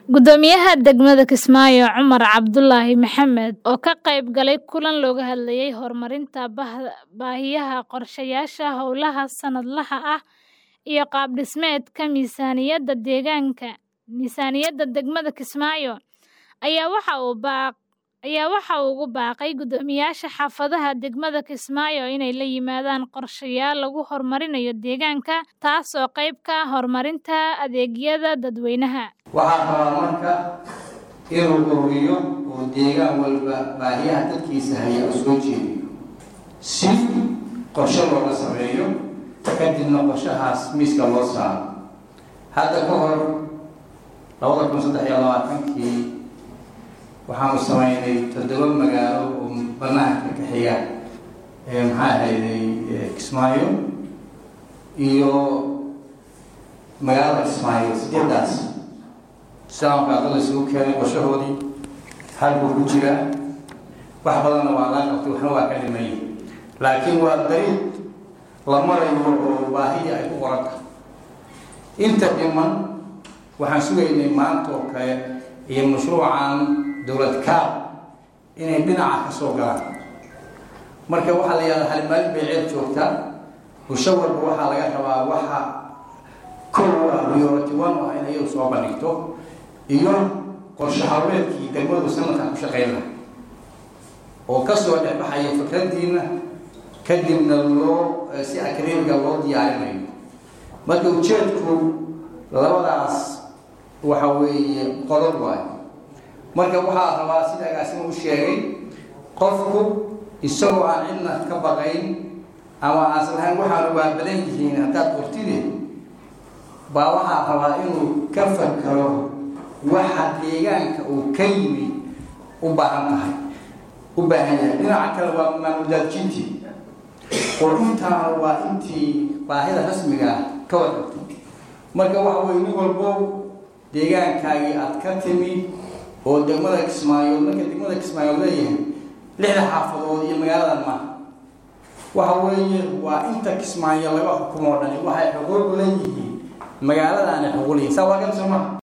Guddoomiyaha degmada Kismaayo Cumar Cabdulaahi Maxamed oo ka qayb galay kulan looga hadlayay horumarinta baahiyaha qorshayaasha hawlaha sanadlaha ah iyo qaab dhismeedka miisaaniyadda deegaanka miisaaniyadda degmada Kismaayo ayaa waxa uu ugu baaqay guddoomiyaasha xaafadaha degmada Kismaayo inay la yimaadaan qorshayaal lagu horumarinayo deegaanka taasoo qayb ka ah horumarinta adeegyada dadweynaha waxaa rabaa marka inuu ururiyo oo deegaan walba baahiyaha dadkiisa haya u soo jeediyo si qorshe looga sameeyo kadibna qorshahaas miiska loo saaro hadda ka hor labada kun saddex iyo labaatankii waxaanu sameynay toddoba magaalo oo banaanka ka xiga maxaa ahayday kismaayo iyo magaalada kismaayo sideedaas islaamka adala isugu keenay qorshahoodii hal buu ku jiraa wax badanna waa laa qabtay waxna waa ka dhimay laakiin waa dariiq la marayo oo baahida ay ku qoran tahay inta dhiman waxaan sugaynay maanta oo kale iyo mashruucan dowlad kaab inay dhinaca ka soo galaan marka waxaa la yihahdaa halimaalin bay ceeb joogtaa bulsho walba waxaa laga rabaa waxa kow ah priority one ah in ayadu soo bandhigto iyo qorshe hawleedkii degmadu sanadkan ku shaqeyn lahay oo kasoo dhexbaxaya fikraddiina kadibna loo si akademiga loo diyaarinayo marka ujeedku labadaas waxa weeye qodob waayo marka waxaa rabaa sida agaasima u sheegay qofku isagoo aan cidna ka baqayn ama aas lahayn waxaanu waa badan yihiin haddaad qortide baa waxaa rabaa inuu ka fakaro waxa deegaanka uu ka yimi u baahan tahay u baahan yahay dhinaca kale waa maamuldaadjinti qorintaana waa intii baahida rasmiga ah ka warqabto marka waxa weye nin walbo deegaankaagii aad ka timi oo degmada kismaayood marka degmada kismaayood leeyahay lixda xaafadood iyo magaaladan maaha waxa weeye waa inta kismaayo laga xukumo o dhani waxay xuquuq leeyihiin magaaladaana xuquuq leeyihin saa waa kan soo maha